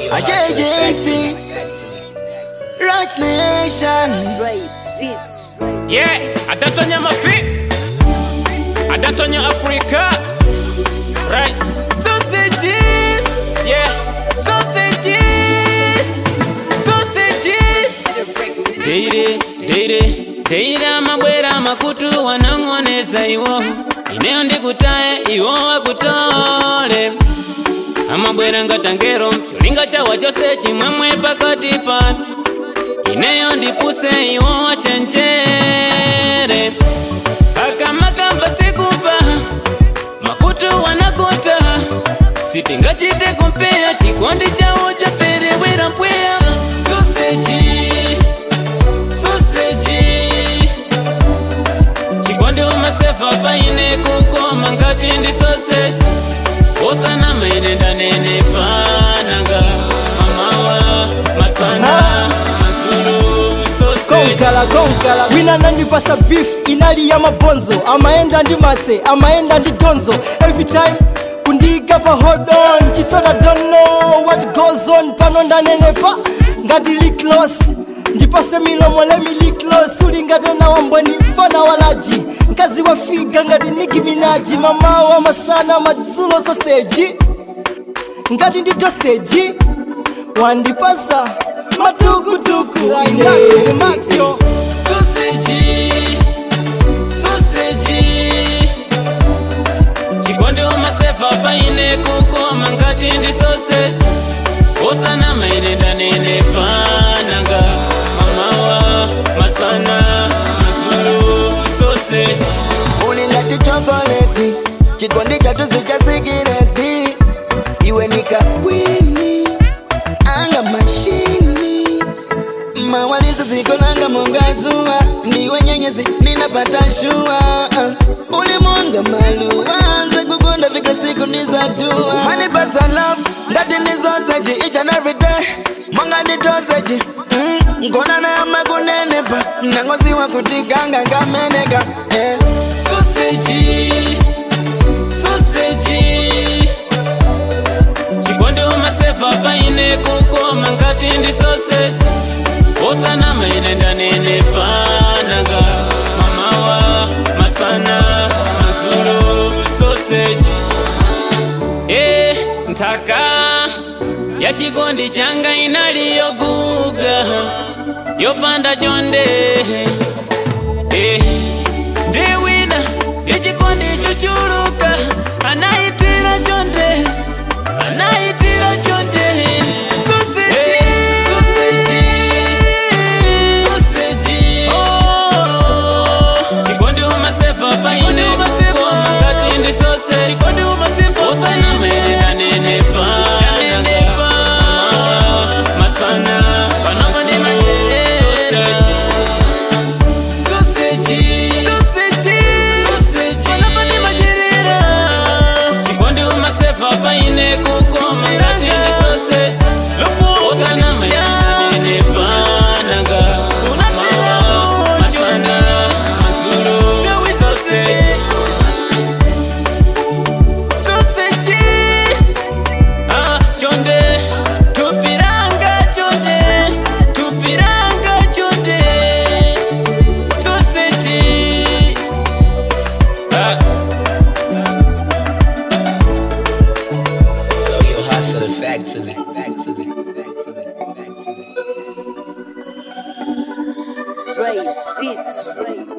A JJC, Rock Nation. Dre Beats. Yeah, adatonya mafi adatonya Africa Right Sausages Yeah Sausages Sausages Deire, deire, deire amabwera makutu wanang'oneza iwo ineyo ndikutaye iwo wakutole amabwera ngatangero cholinga chawa chose chimwemwe pakati pano ineyo ndipuse iwo wachenjere akamakamba sikupa makutu wanakuta sitingachite kumpeya chikondi chawo chaperewera mpweya soseji soseji chikondi umasefa paine kukoma ngati ndi soseji osana maine ndanene pananga mamawa masana mazulu soseji konkala konkala wina nandipasa beef inali ya mabonzo amaenda ndi matse amaenda ndi donzo every time kundiika pa hold on chisoda don't know what goes on pano ndanenepa ngati liklos ndipase milomo lemi liklos uli ngati na wambweni mfana walaji mkazi wa figa ngati niki minaji mamawa masana madzulo soseji ngati ndi doseji wandipasa matukutuku ine maxio Sausage, sausage. Chikondi umasefa paine kukoma ngati ndi sausage. Osana maine ndanene pananga. Mamawa, masana, mazulu, sausage. Uli ngati chokoleti, chikondi chatu zicha sigireti. Iwe nika kwini, anga mashini. Mawalizo ziko nanga mongazuwa, ndiwe nyenyezi ninapata shua. Uli mwanga maluwa, anza kukonda fika siku nizatua. Manipasa love, ngati nizoseji each and every day. Mwanga nitoseji, mm, nkona na yama kunenepa, nangoziwa kutikanga ngameneka. Eh. Sausage, sausage. Chikondi umasefa paine kukoma ngati ndi sausage. Osana maine ndanene pananga. Mamawa, masana, mazulu, sausage. Eh, ntaka ya chikondi changa inaliyoguga yopanda chonde Eh, ndiwina ichikondi chuchuluka anaitira chonde anaitira chonde Sausage, sausage, sausage. Oh, chikondi umasefa paine kukoma ngati ndi sausage. Osana maene ndanene pananga. Masana, panoma ndi majerere. Sausage, sausage, sausage. Panoma ndi majerere. Chikondi umasefa paine kukoma ngati ndi sausage. Osana maene ndanene pananga. Mamawa, masana, mazulu, sausage. Sausage. Ah, chonde tupiranga chonde tupiranga chonde sausage ah. Yo, yo, hustle factory, factory, factory, factory. Dre Beats. Dre